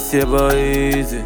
It's your boy Easy.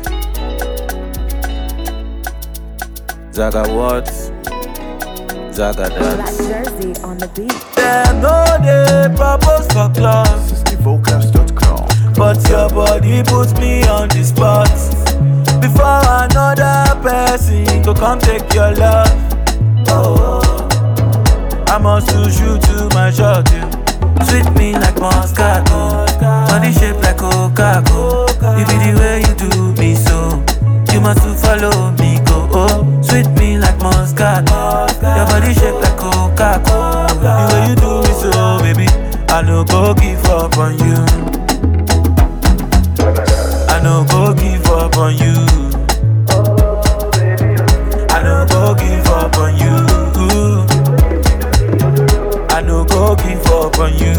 Zaga what? Zaga Black dance. jersey on the beat. Them no dey propose for club, SixtyVocals.com. but your body puts me on the spot. Before another person go come take your love. Oh, I must lose you to my shot. You. Sweet me like Moscato, body shape like Coca-Cola. It be the way you do me so. You must to follow me go. Oh, sweet me like Moscato, your body shape like Coca-Cola. The way you do me so, baby, I no go give up on you. I no go give up on you. I no go give up on you. I no go give up on you.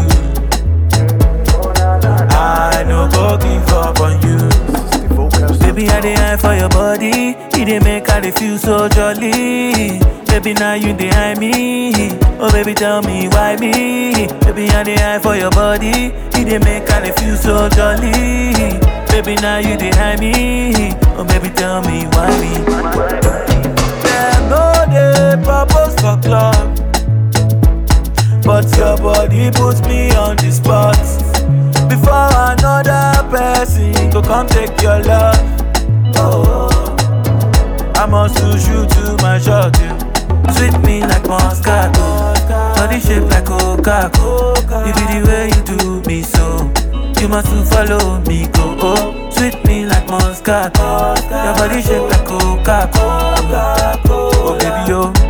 I no go give up on you. SixtyVocals.com. Baby, I dey eye for your body. You dey make I dey feel so jolly. Baby, now you dey eye me. Oh, baby, tell me why me. Baby, I dey eye for your body. You dey make I dey feel so jolly. Baby, now you dey eye me. Oh, baby, tell me why me. Dem no dey propose for club. But your body puts me on the spot. Before another person go come take your love. Oh, I must lose you to my shot. You. Sweet me like Moscato, body shape like Coca-Cola. It be the way you do me so. You must to follow me go. Oh, sweet me like Moscato, your body shape like Coca-Cola. Oh baby yo,